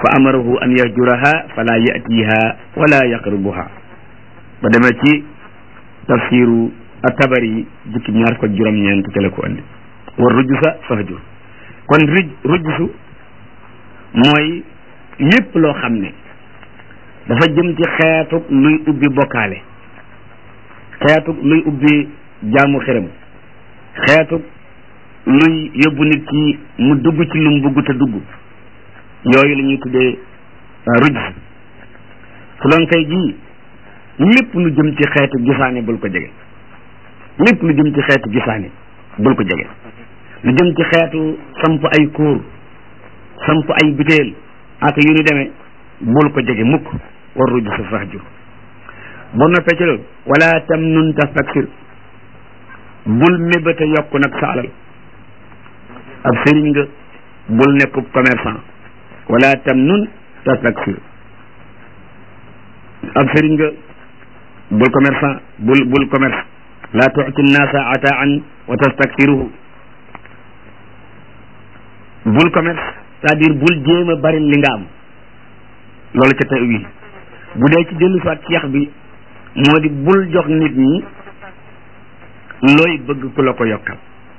fa amarahu an yahjuraha fala yatiha wala yaqrubuha ba demee ci tafsiru at-tabari jukki ñaar ko juróom-ñeent ca la ko andi war rujjusa fahjur kon ruj rujjusu mooy lépp loo xam ne dafa jëm ci xeetu luy ubbi bokkaale xeetu luy ubbi jaamu xërëm xeetu luy yóbbu nit ki mu dugg ci lu mu bugg te dugg yooyu la ñuy tuddee rujjus su doon kay jii lépp lu jëm ci xeetu gisaane bul ko jege lépp lu jëm ci xeetu gisaane bul ko jege lu jëm ci xeetu samp ay kóor samp ay biteel ak yu ñu demee bul ko jege mukk war rujjus sa fahjur boo noppee ci loolu wala tam nun tastaksir bul mébata yokk nag sa alal ab sëriñ nga bul nekkub commerçant wala tam nun tastaksir ab sëriñ nga bul commerçant bul bul commerce la tuti nnaasa ataan wa tastaksiruhu bul commerce c'est-à-dire bul jéem a bari li nga am loolu ca tawil bu dee ci dellu soit ci yax bi moo di bul jox nit ñi looy bëgg ku la ko yokkal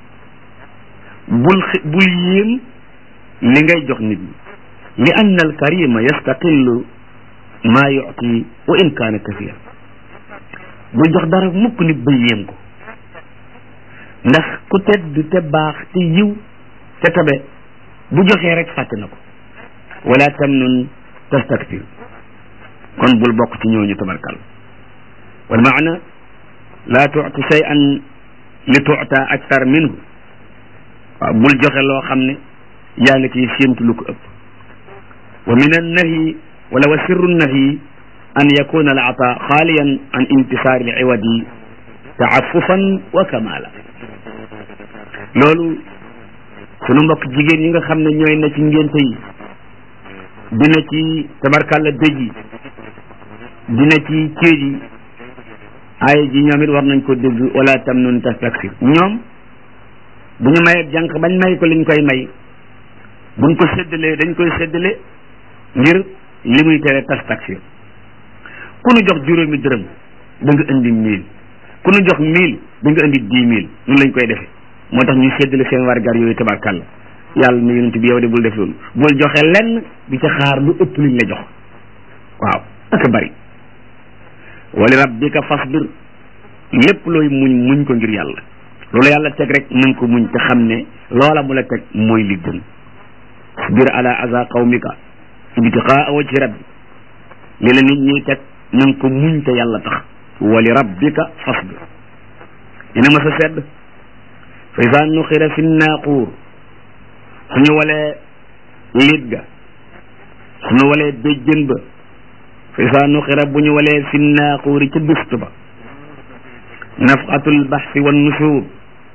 bul bul yéem li ngay jox nit ñi li anna al karima yastaqillu maa yuti wa in kaana kasira bul jox dara mukk nit ba yéem ko ndax ku tedd te baax te yiw te tabe bu joxee rek fàtte na ko wala tamnun tastaktir kon bul bokk ci ñooñu tabarkal wal maana laa tuuti shay'an li tuuta aktar minhu waaw bul joxe loo xam ne yaa ngi ciy séentu lu ko ëpp wa min annahyi wala wa sirru nahyi an yakuna al ata xaaliyan an intisaari al iwadi taafufan wa kamala loolu sunu mbokk jigéen ñi nga xam ne ñooy na ci ngénte yi dina ci tabarkàlla dëj yi dina ci céej yi aaya ji ñoom it war nañ ko dégg wala tam nun tastaksir ñoom bu ñu mayee jànq bañ may ko liñ koy may buñ ko séddalee dañ koy séddale ngir li muy tere tastaksir ku nu jox juróomi dërëm da nga indi mille ku nu jox mille da nga indi dix mille noonu lañ koy defee moo tax ñu séddale seen wargar yooyu tabarkàlla yàlla ne yonent bi yow de bul def loolu bul joxe lenn di ca xaar lu ëpp liñ la jox waaw ak bari wali rabbika fasbir lépp looy muñ muñ ko ngir yàlla loolu yàlla teg rek nañ ko muñ te xam ne loola mu la teg mooy li gën sabir ala aza qawmika ibtiqaa wajhi rabbi li la nit ñiy teg nañ ko muñ te yàlla tax wali rabbika fasbir dina ma sa sedd fa isa nuxira fi naaquur suñu walee liit ga suñu walee béjjën ba fa isa nuxira bu ñu walee fi naaquuri ca duft ba nafqatul baxsi wan nusuur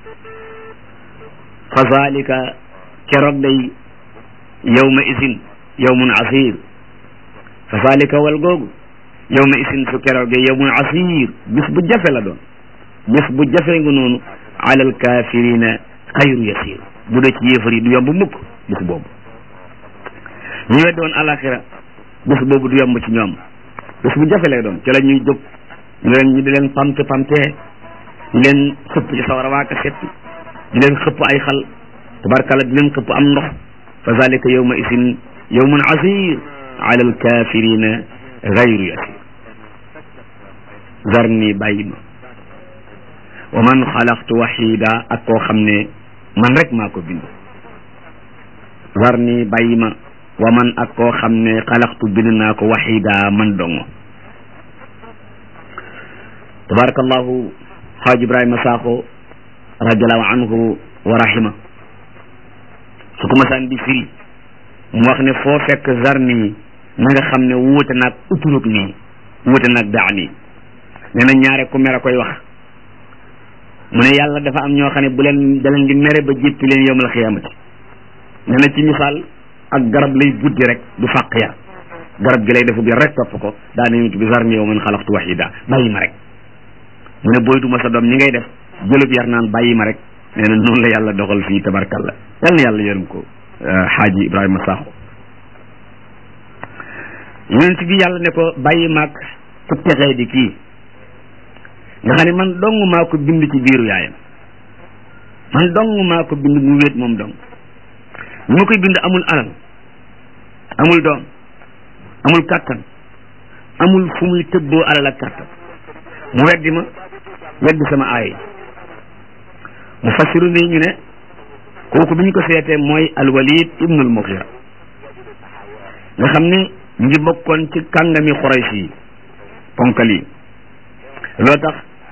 fa zalika keroog day yawma isin yawmun asir fa zalika wal googu yawma isin su keroogee yawmun asir bis bu jafe la doon bis bu jafe nga noonu ala alkafirina xayru yasir bu dee ci yéefar yi du yomb mukk bis boobu ñu weddi woon alaxira bis boobu du yomb ci ñoom bis bu jafe lay doon ci la ñuy jóg ñu leen ñu di leen pamte pamte di leen xëpp ci sawara waaka setti di leen xëpp ay xal tabarkalla di leen xëpp am ndox fa zalika yawma isin yawmun asir ala alkafirina gayru yasir zarni bàyyi ma wa man xalaqtu waxida ak koo xam ne man rek maa ko bind zarni bàyyi ma wa man ak koo xam ne xalaqtu bind naa ko waxida man dongo tabarakallahu xaaj ibrahima saaxo radiallahu anhu wa rahima su ko masaan di firi mu wax ne foo fekk zarni na nga xam ne wuute naag uturug nii wuute naag daa nii nee na ñaare ku mer a koy wax mu ne yàlla dafa am ñoo xam ne bu leen da leen di mere ba jéppi leen yowmal xiyaamati nee na ci misaal ak garab lay buddi rek du fàq ya garab gi lay defu bi rek topp ko daa nañu bi zarni yow man xalaqtu wahida bàyyi ma rek mu ne booy duma sa doom ñi ngay def jëlub yar naan bàyyi ma rek nee na noonu la yàlla doxal fii tabarkalla yal na yàlla yërëm ko xaaji ibrahima saaxo yonent bi yàlla ne ko bàyyi maag ku texee di kii nga xam ne man dong maa ko bind ci biiru yaayam man dong maa ko bind mu wéet moom dong ñu ma koy bind amul alal amul doom amul kàttan amul fu muy tëbboo alal ak kàttan mu weddi ma weddi sama aay mu fassiru nii ñu ne kooku bi ñu ko seetee mooy alwalid ibnul muxira nga xam ne ñu ngi bokkoon ci kàngami xuraysh yi ponkal yi loo tax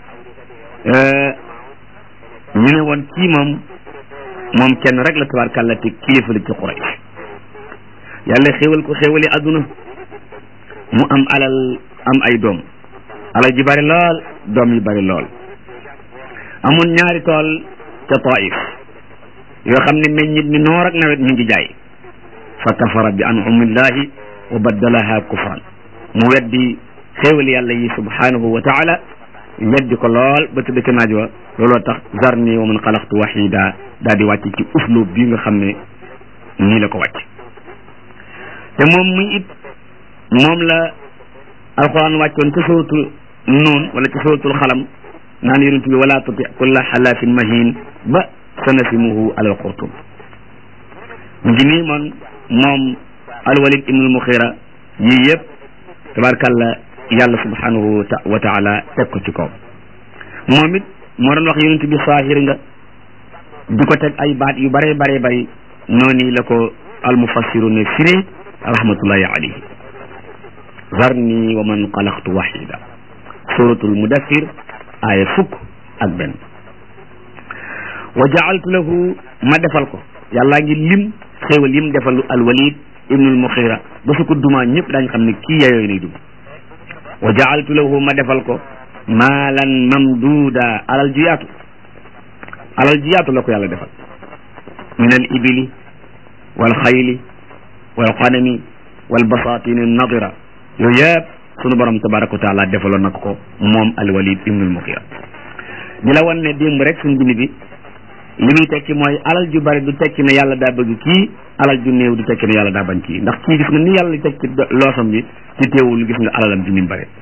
ñu ne woon kii moom moom kenn rek la tabarkàlla te kilifa la ci xuraysh yàlla xéwal ko xéwali adduna mu am alal am ay doom alal ji bari lool doom yi bari lool amoon ñaari tool ca taif yoo xam ne meññit mi noor ak nawet mi ngi jaay fa kafara bi an'amillahi wa baddalaha kufran mu weddi xéewal yàlla yi subhanahu wa taala weddi ko lool ba tëdd ca naaj wa looloo tax zarni wa man xalaqtu wahida daal di wàcc ci uslub bi nga xam ne nii la ko wàcc te moom muy it moom la alquran wàccoon ca suratul nuun wala ca suratul xalam naan yonent bi wala tuti kulla xalaafin mahin ba sanasimuhu alal xurtum mu ngi nii man moom alwalid ibnul muxira yii yëpp tabarkàlla yàlla subhanahu wa taala teg ko ci kaw moom it moo doon wax yonent bi saahir nga di ko teg ay baat yu bare bare bari noonu la ko almufassiru ne firee rahmatullahi alayhi zarni wa man xalaqtu wahida suratul mudaffir aaya fukk ak benn wa jaaltu lahu ma defal ko yàllaa ngi lim xéewal yim defalu alwalid ibnul muxira ba su ko dumaa ñëpp daañ xam ne kii yayooy nay dum wa jaaltu lahu ma defal ko maalan mamduuda alal ju yaatu alal ju yaatu la ko yàlla defal min al ibili wal xayli wal xanami wal basatini nadira yooyu yëpp sunu borom tabaraka wa taala defaloon na ko moom alwalid ibnul muxira di la wan ne démb rek suñ bind bi li muy tekki mooy alal ju bari du tekki ne yàlla daa bëgg kii alal ju néew du tekki ne yàlla daa bañ kii ndax kii gis nga ni yàlla tekki loosam bi ci teewul gis nga alalam ji ni mu bare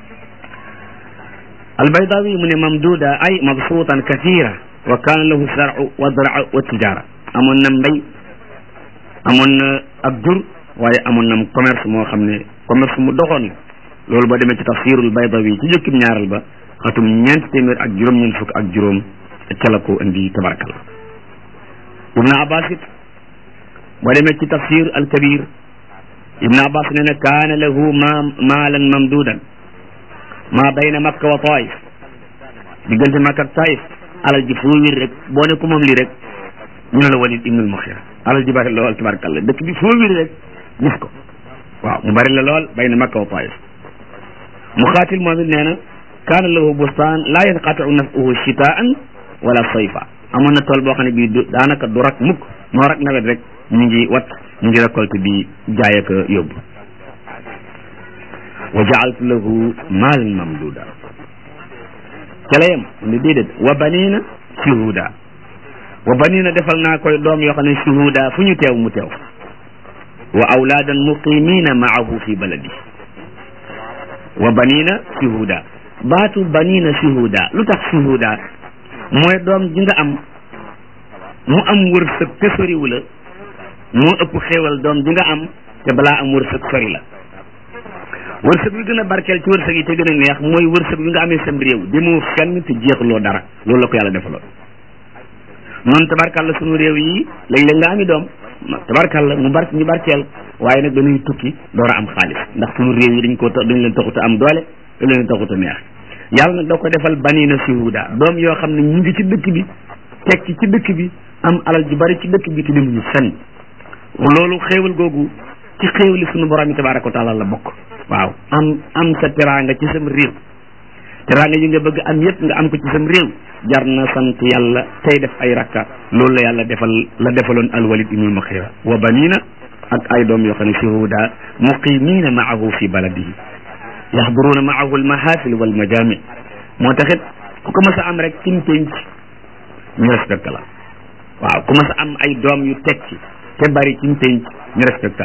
albaydawi mu ne mamduda ay mabsuutan kathira wa kaana lahu sar'u wa dara wa tijara amoon na mbay amoon na ab jur waaye amoon na commerce moo xam ne commerce mu doxoon la loolu boo demee ci tafsirul baydawi ci jëkkim ñaaral ba xatum ñeent téeméer ak juróom-ñeent fukk ak juróom ca la ko indi tabarakal ibnu abbas it boo demee ci tafsir al kabir ibnu abbas nee na kaana lahu ma maalan mamdudan ma bayna makka wa taif diggante makka ak taif alal ji foo wér rek boo ne ko moom lii rek ñu ne la walid ibnul muxira alal ji bari lool tabarakalla dëkk bi foo wér rek gis ko waaw mu bari la lool bayna makka wa taif muxaatil moom it nee na kaana lahu bustaan laa yanqatiu nafuhu chitaan wala sayfa amoon na tool boo xam ne bii du daanaka du rak mukk moo rak nawet rek ñu ngi wat ñu ngi récolte di jaay ak yóbbu wa jaaltu lahu maalan mamduda ca la yem mu ne déedéet wa banina shuhuda wa banina defal naa koy doom yoo xam ne shuhuda fu ñu teew mu teew wa awlaadan muqimina maahu fi baladi wa banina shuhuda baatu banina shuhuda lu tax shuhuda mooy doom ji nga am mu am wërsëg te soriwu la moo ëpp xéewal doom ji nga am te balaa am wërsëg sori la wërsëg bi gën a barkeel ci wërsëg yi te gën a neex mooy wërsëg bi nga amee sam réew demoo fenn te jeexuloo dara loolu la ko yàlla defaloon noonu tabarkalla sunu réew yi léeg-léeg nga ami doom tabarkalla mu bar ñu barkeel waaye nag dañuy tukki door a am xaalis ndax sunu réew yi dañ ko dañ leen taxut a am doole dañ leen taxut a neex yàlla nag da ko defal banina shuhuda doom yoo xam ne ñu ngi ci dëkk bi tekki ci dëkk bi am alal ju bari ci dëkk bi te demuñu fenn loolu xéewal googu ci xéewali sunu borom yi tabaraka wa taala la bokk waaw am am sa teraanga ci sam réew teraanga yi nga bëgg am yépp nga am ko ci sam réew jar na sant yàlla tey def ay rakka loolu la yàlla defal la defaloon alwalid ibnul muxira wa banina ak ay doom yoo xam ne shuhuda muqimina maahu fi baladihi yaxduruuna maahu almahafil walmajami moo taxit ku ko mas a am rek ci pénc ñu respecté la waaw ku mas a am ay doom yu tekki te bari ci pénc ñu respecté la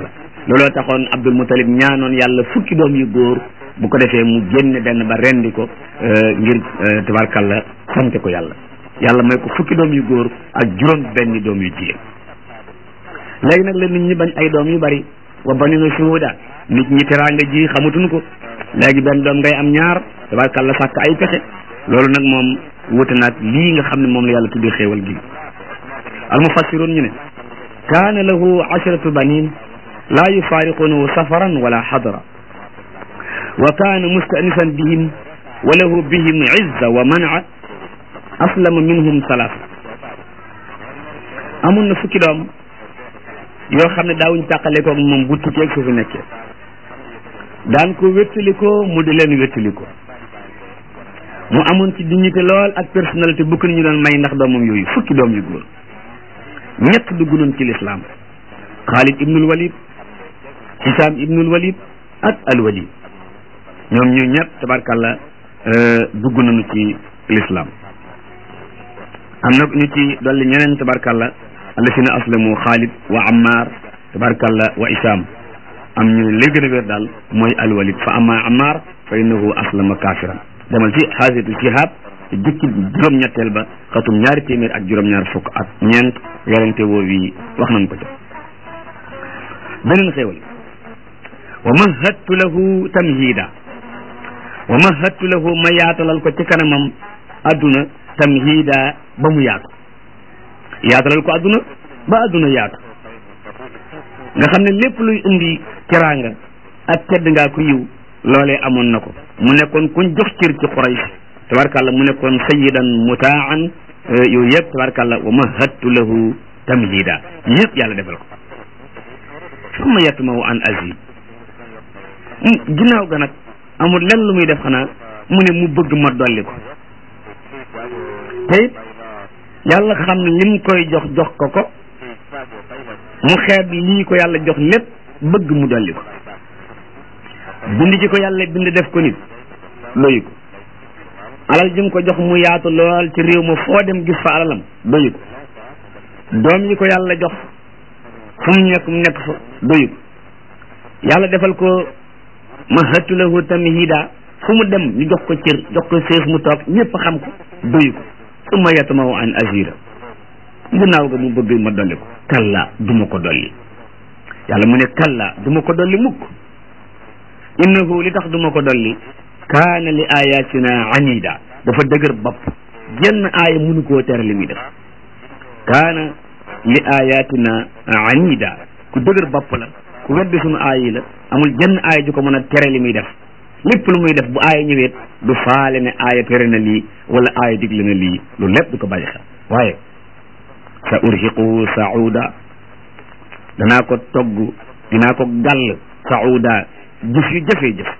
looloo taxoon Abdul Mutalib ñaanoon yàlla fukki doom yu góor bu ko defee mu génne benn ba rendi ko ngir tabarkalla sante ko yàlla yàlla may ko fukki doom yu góor ak juróom benni doom yu jigéen léegi nag la nit ñi bañ ay doom yu bari wa banina shuhuda nit ñi teraanga ji xamatuñ ko léegi benn doom ngay am ñaar tabarkalla sàkk ay pexe loolu nag moom wute naag lii nga xam ne moom la yàlla tuddee xéewal gi al mufassirun ñu ne kaana lahu asharatu banin laa yufaariqunahu safaran wala xadra wa kaana mustanisan bihim wa lahu bihim izza wa man'a aslama minhum salaas amun na fukki doom yoo xam ne daawuñ tàqalekoog moom bu tukkeeg su fi nekkee daan ko wéttalikoo mu di leen wéttalikoo mu amoon ci dignité lool ak personnalité bu ko ñu doon may ndax doomam yooyu fukki doom yu góor ñett dugg nañ ci lislaam Xaalid ibnul Walid Hisaam ibnul Walid ak al Walid ñoom ñu ñett tabarkalla dugg nañu ci lislaam am na ñu ci dolli ñeneen tabarkalla allasina aslamu Xaalid wa Ammar tabarkalla wa Hisaam am ñu li gën a wér daal mooy al Walid fa amma Ammar fa innahu aslama kaafiran demal ci xaasitu shihab ci jukki juróom-ñetteel ba xatum ñaari téeméer ak juróom-ñaar fukk ak ñeent werante woo wi wax nañ ko ca beneen xéewal wa mahattu lahu tamhida wa mahattu lahu ma yaatalal ko ci kanamam adduna tamhida ba mu yaatu yaatalal ko adduna ba adduna yaatu nga xam ne lépp luy indi teraanga ak tedd ngaa ko yiw loolee amoon na ko mu nekkoon kuñ jox cër ci Quraysh tabarkàlla mu nekkoon sayyidan mutaan yooyu yëpp tabarkàlla wa mahattu lahu tamhida ñëpp yàlla defal ko summa yatmahu an azid ginnaaw ga nag amul lenn lu muy def xanaa mu ne mu bëgg ma dolli ko te it yàlla xam ne lim koy jox jox ko ko mu xeeb lii ko yàlla jox lépp bëgg mu dolli ko bind ci ko yàlla bind def ko nit doyu ko alal ji mu ko jox mu yaatu lool ci réew ma foo dem gis fa alalam doyu ko doom yi ko yàlla jox fu mu nekk mu nekk fa doyu ko yàlla defal ko mahattu lahu tamhida fu mu dem ñu jox ko cër jox ko seef mu toog ñëpp xam ko doyu ko summa yatmahu an azira ginnaaw ga mu bëgg ma dolli ko kalla du ma ko dolli yàlla mu ne kalla du ma ko dolli mukk innahu li tax du ma ko dolli kaana li ayatina anida dafa dëgër bopp jenn aaya mënu koo tere li muy def kaana li ayatina anida ku dëgër bopp la ku weddi sunu aaya yi la amul jenn aaya ju ko mën a tere li muy def lépp lu muy def bu aaya ñëweet du faale ne aaya tere na lii wala aaya digle na lii loolu lépp du ko bàyyi xel waaye sa urhiquhu sauda danaa ko togg dinaa ko gàll sauda jëf yu jafee jëf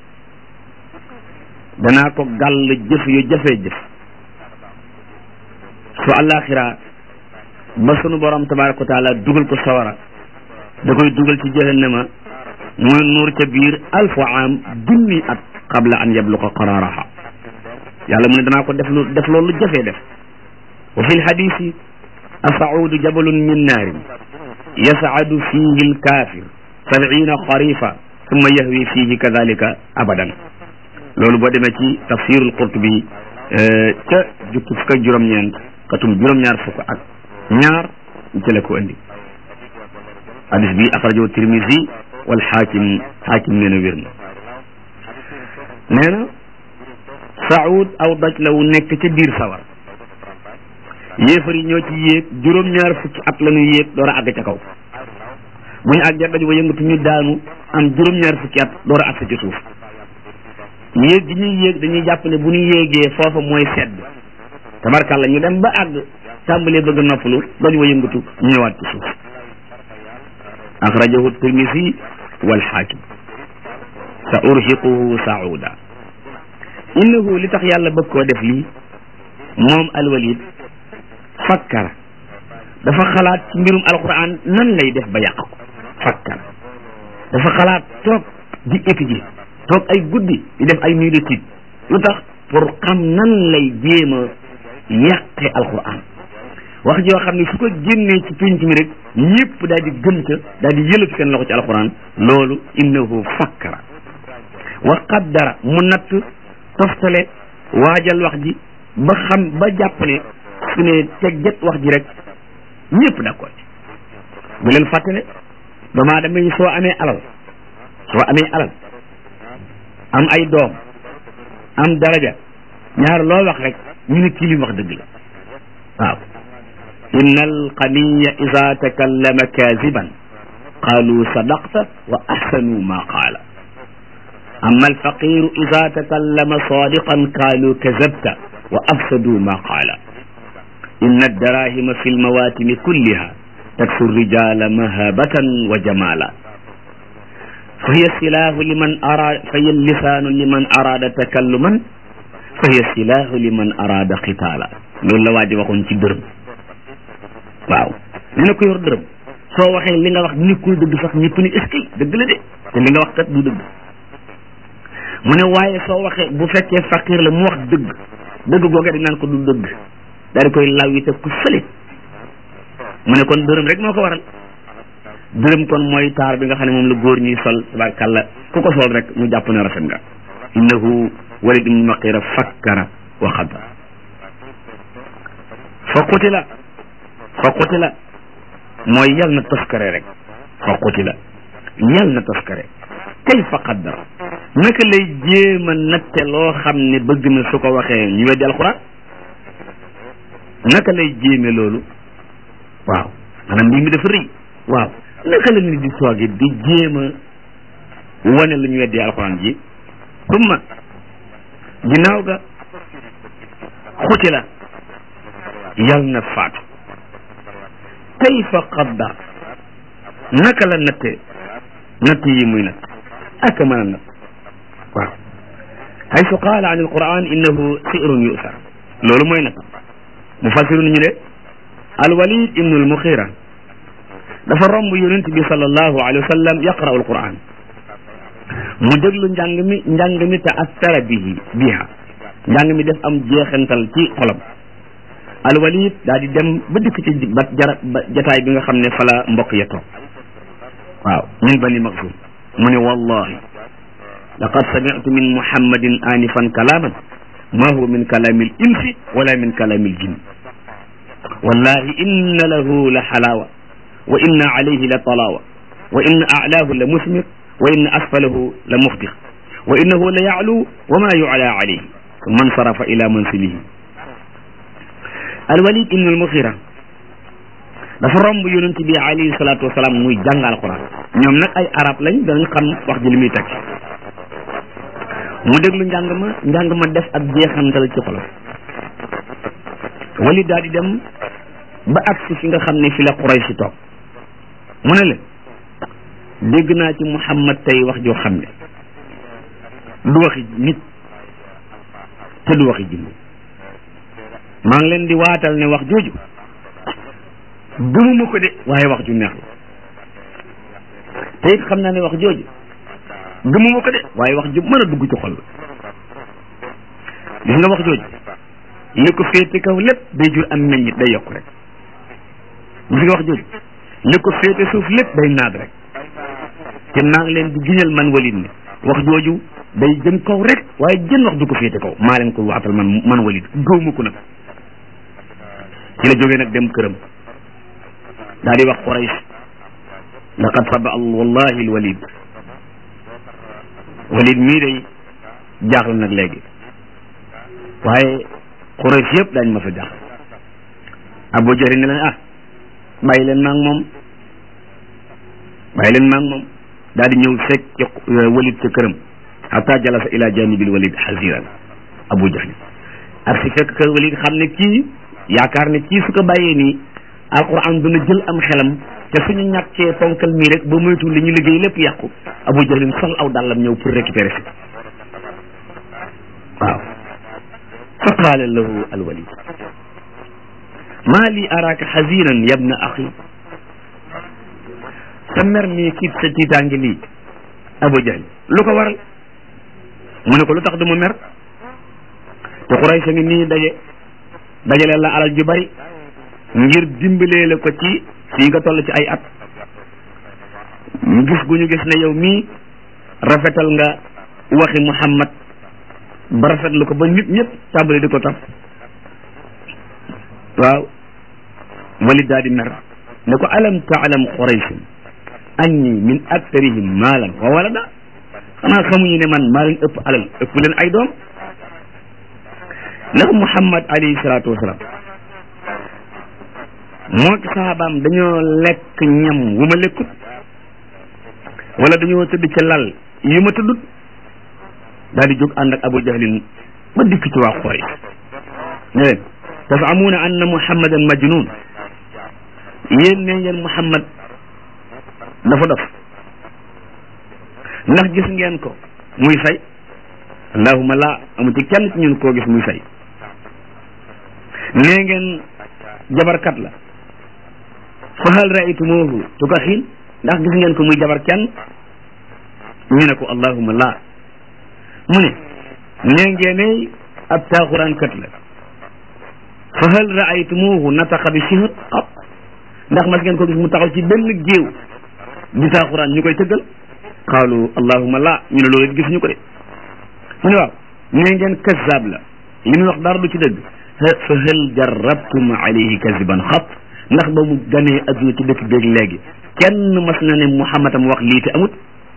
danaa ko gàll jëf yu jafee jëf su àllaaxira ba sunu borom tabaraka wa taala dugal ko sawara da koy dugal ci jahannama muy nuur ca biir alfu am junni at qabla an yabluqa qararaha yàlla mu ne danaa ko def lu def loolu jafee def wa fi lhadisi asaudu jabalun min naarin yasaadu fihi lkafir sabina xarifa summa yahwi fihi kadalika abadan loolu boo demee ci tafsirul qurtubi ca jukki fukk ak juróom-ñeent katum juróom-ñaar fukk ak ñaar ci la ko indi hadis bi axrajahu tirmisi wal xaakim xaakim nee na wér na nee na saud aw doj la wu nekk ca biir sawar yéefar yi ñoo ci yéeg juróom-ñaar fukki at la ñu yéeg door a àgg ca kaw bu ñu àggee daj ba yëngatu ñu daanu am juróom-ñaar fukki at door a àgg ci suuf yéeg gi ñuy yéeg dañuy jàpp ne bu ñu yéegee foofa mooy sedd tabarkàlla ñu dem ba àgg tàmbalee bëgg noppalu daj wa yëngatu ñu ñëwaat ci suuf axrajahu tirmisi wal xaakim sa urhiquhu sauda innahu li tax yàlla bëgg koo def lii moom alwalid fakkara dafa xalaat ci mbirum alquran nan lay def ba yàq ko fakkara dafa xalaat toog di étudier toog ay guddi di def ay nuit d'étude lu tax pour xam nan lay jéem a yàqe alquran wax joo xam ne su ko génnee ci pénc mi rek ñëpp daal di gëm ca daal di yëlati seen loxo ci alquran loolu innahu fakkara wa qaddara mu natt toftale waajal wax ji ba xam ba jàpp ne su ne tegget wax ji rek ñëpp d'accord ci bu leen fàttale doomu aadama yi soo amee alal soo amee alal am ay doom am daraja ñaar loo wax rek ñu ne kii li wax dëgg la waaw inna alqaniya ida takallama kaziban qalu sadaqta wa ahsanu ma qaala amma alfaqiru ida takallama sadiqan qalu kazabta wa afsadu ma qaala inna addarahima fi lmawatimi kulliha taksu rijala mahabatan wa jamala fa hiya silahu liman arada fa hiya lisanu liman arada takalluman fa hiya silahu liman arada qitaala loolu la waa ji waxoon ci dërëm waaw nee na ko yor dërëm soo waxee li nga wax nekkul dëgg sax ñëpp ni est-ce que dëgg la de te li nga wax kat du dëgg mu ne waaye soo waxee bu fekkee faqir la mu wax dëgg dëgg googee dañ naan ko du dëgg daal di koy law yi te ku fële mu ne kon dërëm rek moo ko waral dërëm kon mooy taar bi nga xam ne moom la góor ñuy sol tabarkàlla ku ko sol rek ñu jàpp ne rafet nga innahu walid ibnu maqira fakkara wa xadara fa qutila fa qutila mooy yal na toskare rek fa qutila yal na toskare kayfa qaddara naka lay jéem a natte loo xam ne bëgg na su ko waxee ñu weddi alquran naka lay jéeme loolu waaw maanaam mbir mi dafa rëy waaw naka la nit di toogee di jéem a wane lu ñu weddi alquran ji summa ginnaaw ga xutila yal na faatu kayfa qaddar naka la natte natt yi muy natt ak mën a natt waaw haysu qaala an alquran innahu sirun yusar loolu mooy natt mufassirun ñu ne alwalid ibnu almuxira dafa romb yonent bi sallallahu alayhi wa sallam yaqra'u alquran mu déglu njàng mi njàng mi te astara bihi biha njàng mi def am jeexantal ci xolam alwalid daal di dem ba dikk ci ba jara ba jataay bi nga xam ne fala mbokk ya toog waaw min bani maxzum mu ne wallahi laqad sami'tu min muhammadin anifan kalaman ma huwa min kalami l insi wala min kalami l jinn wallahi inna lahu la xalawa wa inna alayhi la talawa wa inna a'lahu la musmir wa inna asfalahu la mufdix wa innahu la ya'lu wa ma yu'la alayhi man sarafa ila mansilihi alwalid ibn almuxira dafa romb yonent bi alayhi salatu wasalaam muy jàng alquran ñoom nag ay arab lañ danañ xam wax ji li muy teg mu déglu njàng ma njàng ma def ak jeexantal ci xolam walid daal di dem ba agsi fi nga xam ne fi la Quraysh si toog mu ne leen dégg naa ci Muhammad tey wax joo xam ne du waxi nit te du waxi jinne maa ngi leen di waatal ne wax jooju gëmuma ko de waaye wax ju neex la te it xam naa ne wax jooju gëmuma ko de waaye wax ju mën a dugg ci xol la gis nga wax jooju li ko féete kaw lépp day jur am meññit day yokk rek gis nga wax jooju li ko féete suuf lépp day naat rek te maa ngi leen di giñal man walid ne wax jooju day jëm kaw rek waaye jën wax du ko féete kaw maa leen ko waatal man man walid gëwma ko nag ci la jógee nag dem këram daal di wax Quraysh laqad saba wallahi alwalid walid mii day jaaxle nag léegi waaye Quraysh yëpp daañ ma sa jaaxle Abu Jahl ne leen ah bàyyi leen maag moom bàyyi leen maag moom daal di ñëw fekk ci walid ca këram hatta jalasa ila janibil walid hasiran Abu Jahl ak si fekk kër walid xam ne kii yaakaar ne kii su ko bàyyee nii alquran dina jël am xelam te suñu ñàkkee fonkal mii rek ba moytu li ñu liggéey lépp yàqu abu jahlin sol aw dàllam ñëw pour récupérer si waaw fa qaala lahu alwalid maa li araaka xazinan yabna axi sa mer mii kiit sa tiitaangi lii abu jahl lu ko waral mu ne ko lu tax du ma mer te Quraysh ngi nii daje dajale la alal ju bari ngir dimbalee la ko ci fii nga toll ci ay at ñu gis gu ñu gis ne yow mii rafetal nga waxi Muhammad ba rafetlu ko ba nit ñëpp tàmbali di ko taf waaw walid daal di mer ne ko alam taalam qurayshun anni min aktarihim maalan wa walada xanaa xamuñu ne man maa leen ëpp alal ëpp leen ay doom ndax Muhammad alayhi salaatu wasalaam moo ki sahabaam dañoo lekk ñam wu ma lekkut wala dañoo tëdd ca lal yu ma tëddut daal di jóg ànd ak Abu Jahlin ba dikk ci waa Quraysh ne leen tasamuuna anna Muhammadan majnun yéen ne ngeen Muhammad dafa dof ndax gis ngeen ko muy say allahuma la amu ci kenn ci ñun koo gis muy say nee ngeen jabarkat la fa hal raaytumuhu tukahin ndax gis ngeen ko muy jabar kenn ñu ne ko allahuma la mu ne nee ngeen ab taaxuraankat la fa hal raaytumuhu nataqa bi sihr ab ndax mas ngeen ko gis mu taxaw ci benn géew di taaxuraan ñu koy tëggal qaalu allahuma la ñu ne loolu gis ñu ko de mu ne waaw nee ngeen kazaab la li muy wax dara du ci dëgg fa hal jarabtum alayhi kaziban xat ndax ba mu ganee adduna ci dëkk béeg léegi kenn mas na ne Muhammad am wax lii te amut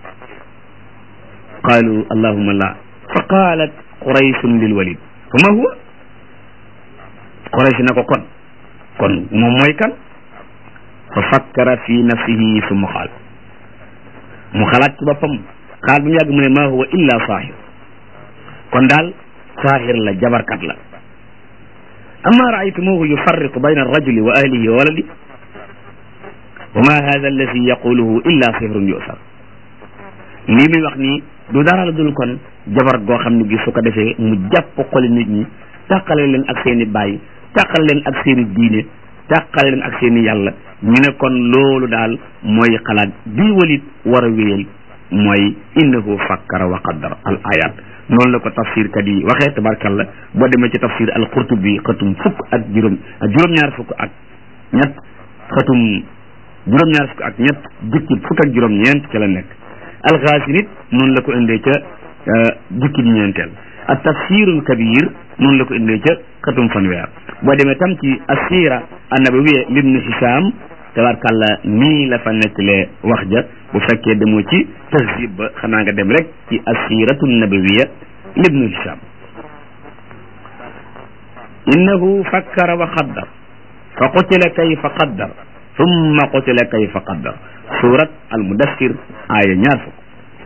qaalu allahuma la fa qaalat qurayshun lil walid fa ma huwa quraysh na ko kon kon moom mooy kan fa fakkara fi nafsihi summa qaal mu xalaat ci boppam xaal bi mu yàgg mu ne maa huwa illa saahir kon daal saahir la jabarkat la amma raaytumuhu yufarriqu bayna arrajuli wa ahlihi wa waladi wa ma hada alladi yaquluhu illa sihrun yusar lii muy wax nii du dara la dul kon jabar goo xam ne gi su ko defee mu jàpp xoli nit ñi tàqale leen ak seen i baay tàqale leen ak seen i diine tàqale leen ak seen i yàlla ñu ne kon loolu daal mooy xalaat bii walit war a wéyal mooy innahu fakkara wa qaddara al ayat noonu la ko tafsir kat yi waxee tabarkalla boo demee ci tafsir al qurtubi xatum fukk ak juróom juróom-ñaar fukk ak ñett xatum juróom-ñaar fukk ak ñett jukki fukk ak juróom-ñeent ca la nekk alxaasi nit noonu la ko indee ca jukki ñeenteel ak tafsirul kabir noonu la ko indee ca xatum fanweer boo demee tam ci assira annabawiya libnu hisam tabarkalla nii la fa nettalee wax ja bu fekkee demoo ci tahzib ba xanaa nga dem rek ci assiratu nabawiya libnu hisam innahu fakkara wa qaddar fa qutila kayfa qaddar thumma qutila kayfa qaddar surat al mudassir aaya ñaar fukk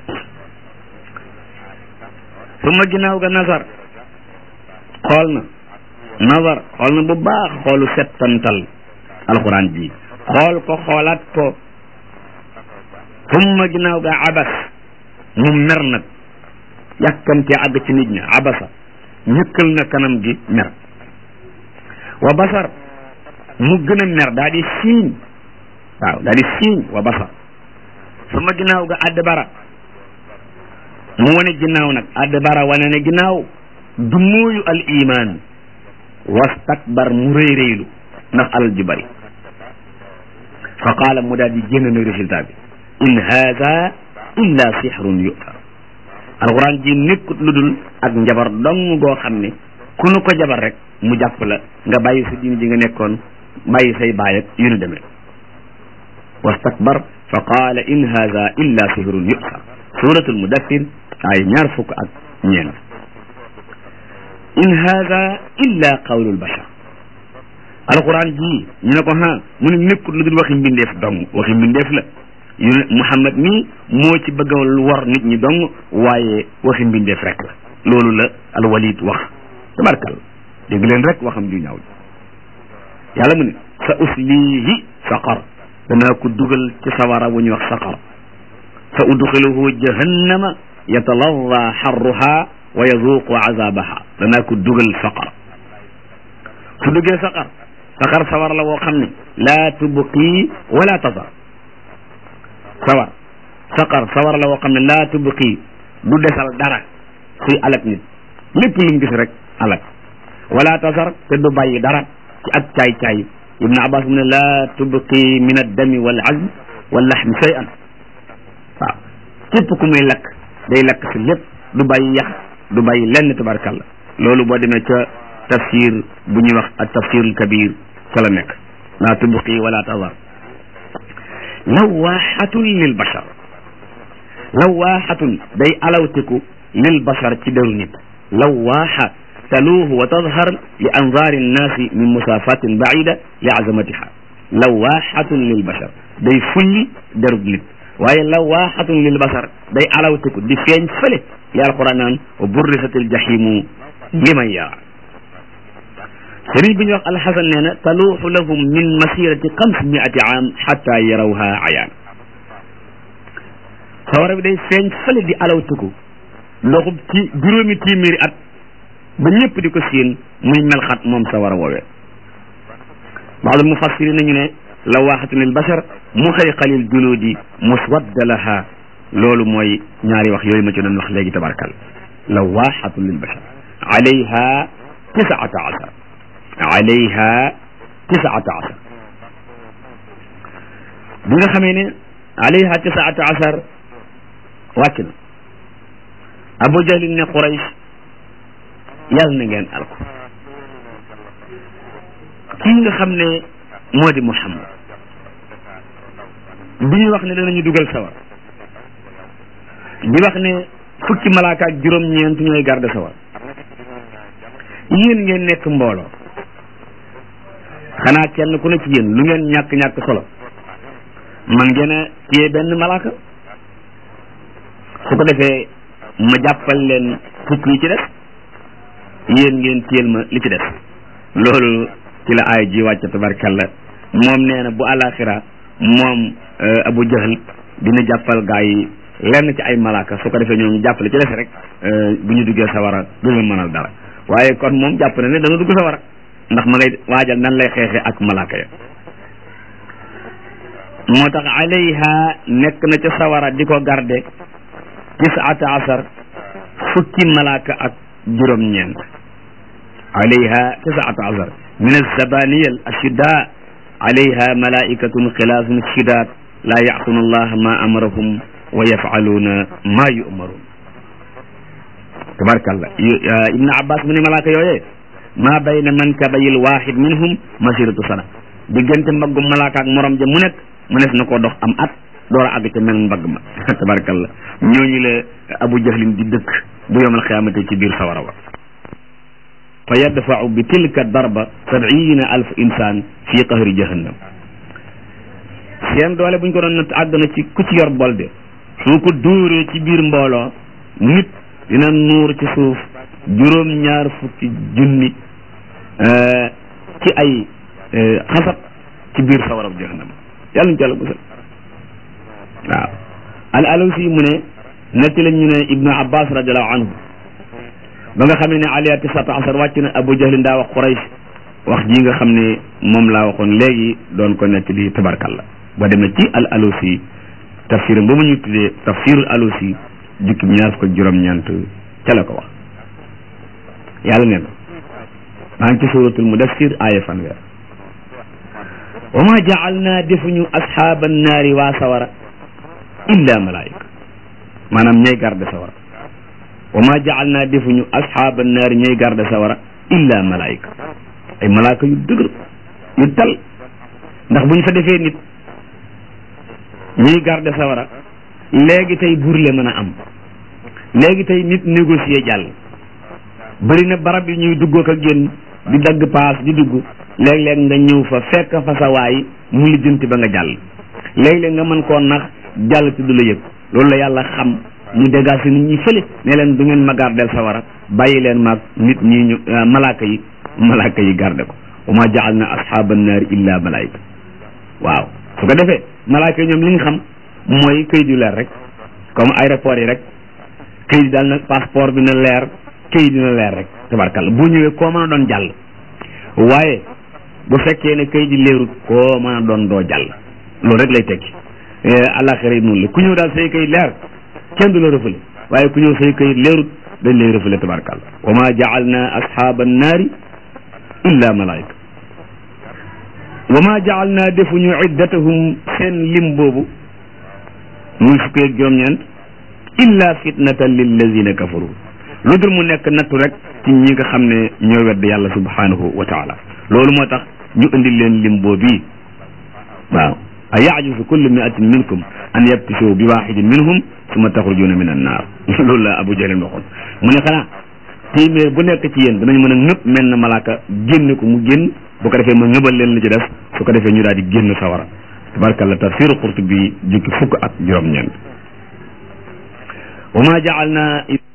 thumma ginnaaw ga nazar xool na nazar xool na bu baax xoolu settantal alquran ji xool ko xoolaat ko thumma ginnaaw ga abas mu mer nag yàkkamte àgg ci nit ñi abasa ñëkkal na kanam gi mer wa basar mu gën a mer daa di siiñ waaw daa di siiñ wa basar thumma ginnaaw ga adbara mu wane ginnaaw nag adbara wane ne ginnaaw du mooyu al iman wastakbar mu rëy rëylu ndax alal ji bari fa qaala mu daal di génn nag résultat bi in haada illa sihrun yu'thar alquran ji nekkut lu dul ak njabar dong goo xam ne ku nu ko jabar rek mu jàpp la nga bàyyi sa diine ji nga nekkoon bàyyi say baay ak yu nu demee wastakbar fa qaala in haada illa sihrun yu'thar suratul mudassir ay ñaar fukk ak ñeent in haada illa qawlul bashar alquran ji ñu ne ko ha mu ne nekkut lu dul waxi mbindeef dong waxi mbindeef la yu ne Muhammad mii moo ci bëgg a war nit ñi dong waaye waxi mbindeef rek la loolu la alwalid wax tabarkal dégg leen rek waxam ju ñaaw yàlla mu ne sa uslihi saqar danaa ko dugal ci sawara wu ñuy wax saqar sa udxiluhu jahannama yataladda xarruha wa yazuqu azabaha danaa ko dugal saqar su duggee saqar saqar sawar la woo xam ne laa tubqi wala tazar sawar saqar sawar la woo xam ne laa tubqi du desal dara suy alak nit lépp lu mu gis rek alak wala tazar te du bàyyi dara ci ak caay-caay ibnu abbas mu ne laa tubqi min addami wal azm wal laxmi shay'an waaw képp ku muy lakk day lakk si lépp du bàyyi yax du bàyyi lenn tabarkalla loolu boo demee ca tafsir bu ñuy wax ak tafsirul kabir ca la nekk laa tubqi wala tadar lawaaxatun lil bashar lawaaxatun day alawtiku lil bashar ci deru nit lawaaxa taluuhu wa tadhar li anzaari nnaasi min musaafatin baida li azamatiha lawaaxatun lil bashar day fulli derub nit waaye lawaaxatun lil bashar day alawtiku di feeñ fële li alquran naan wa burrisatil jahimu liman yara sëriñ bi ñuy wax alxasan nee na taluuxu lahum min masirati xams miati aam xatta yarawha ayaan sawara bi day feeñ fële di alawtiku doxub ci juróomi téeméeri at ba ñëpp di ko siin muy melxat moom sawara woowee baadul mufassirin nañu ne lawaaxatun lil bashar muxayqalil juluudi muswadda laha loolu mooy ñaari wax yooyu ma ci doon wax léegi tabarkal lawaaxatun lil bashar alayha tisaata asar alayha tisaata asar bi nga xamee ne alayha tisaata asar wàcc na abu jahlin ne quraysh yàlla na ngeen alko kii nga xam ne moo di muhammad bi ñuy wax ne danañu dugal sawar di wax ne fukki malaaka ak juróom-ñeent ñooy garde sawar yéen ngeen nekk mbooloo xanaa kenn ku ne ci yéen lu ngeen ñàkk-ñàkk solo man ngeen a téye benn malaaka su ko defee ma jàppal leen fukk yi ci des yéen ngeen téyel ma li ci des loolu ci la aay ji wàcc tabarkalla moom nee na bu alaxira moom abu jahal dina jàppal gaa yi lenn ci ay malaaka su ko defee ñoom ñu jàppale ci des rek bu ñu duggee sawara du leen mënal dara waaye kon moom jàpp na ne dana dugg sawara ndax ma ngay waajal nan lay xeexe ak malaaka ya moo tax alayha nekk na ca sawara di ko garde tisaata asar fukki malaaka ak juróom-ñeent alayha tisaata asar min alzabaniya al ashidda alayha malaikatun xilaafun shidaat laa yacsuuna allaha ma amarahum wa yafaluuna ma yu'maruun tabarkalla ibnu abbas mu ne malaaka yooyee maa bayna mankabayil waxid minhum masiratu sana diggante mbaggum malaaka ak morom ja mu nekk mu nes na koo dox am at door a àgg ca mel mbagg ma tabarkalla ñooñu la abu jahlin di dëkk bu yowmal xiyaamate ci biir sawara wa fa yadfau bi tilka darba sabiina alf insaan fi qahri jahannam seen doole buñ ko doon natt àgg na ci ku ci yor bolde su ko dóoree ci biir mbooloo nit dina nuur ci suuf juróom ñaar fukki junni ci ay xasab ci biir sawarab jahannam yàlla ñu ci yàlla musal waaw al alusi mu ne netti lañ ñu ne ibnu abbas radiallahu anhu ba nga xamee ne aliya tisata asar wàcc na abu jahlin daa wax quraysh wax ji nga xam ne moom laa waxoon léegi doon ko netti li tabarkalla boo demee ci al alusi tafsiram ba mu ñu tuddee tafsirul alusi jukki ñaar fukk ak juróom-ñeent ca la ko wax yàlla nee na maa ngi ci suratul mudassir aaya fanweer wa ma jaalna defuñu asxaaba naari waa sawara illa malaayika maanaam ñay garde sawara wa ma jaalna defuñu asxaaba naari ñay garde sawara illa malaayika ay malaaka yu dëgër yu tal ndax bu ñu fa defee nit ñuy garde sawara léegi tey burle mën a am léegi tey nit négocier jàll bëri na barab yi ñuy duggoo ko génn di dagg paas di dugg léeg-léeg nga ñëw fa fekk fa sa waay mu lijjanti ba nga jàll léeg-léeg nga mën koo nax jàll ci du la yëg loolu la yàlla xam mu dégage nit ñi fële ne leen du ngeen ma gardeel sawara bàyyi leen maag nit ñi ñu malaaka yi malaaka yi garde ko wa ma jaal na ashaaba naari illa malaayika waaw su ko defee malaaka yi ñoom li ñu xam mooy këyit yu leer rek comme aéroport yi rek këyit yi daal na passeport bi na leer këyit dina leer rek tabarkalla bu ñëwee koo mën a doon jàll waaye bu fekkee ne këyit yi leerut koo mën a doon doo jàll loolu rek lay tekki àllaaxira yi noonu la ku ñëw daal say këyit leer kenn du la rëfale waaye ku ñëw say këyit leerut dañ lay rëfale tabarkalla wa ma jaalna ashaaba annaari illa malaayika wa ma jaal naa defuñu iddatahum seen lim boobu muy fukki ak juróom-ñeent illa fitnatan lillazina kafaru lu dul mu nekk nattu rek ci ñi nga xam ne ñoo wedd yàlla subhanahu wa taala loolu moo tax ñu indi leen lim boobii waaw a yajuzu kullu miatin minkum an yabtishu bi waxidin minhum summa taxrujuna min annaar loolu la abu jahlin waxoon mu ne xanaa téeméer bu nekk ci yéen danañ mën a ñëpp mel na malaaka génne ko mu génn bu ko defee ma ñëbal leen li ci def su ko defee ñu daal di génn sawara tabarkalla tafsiru Qurtubi jukki fukk ak juróom-ñeent wa ma jaalna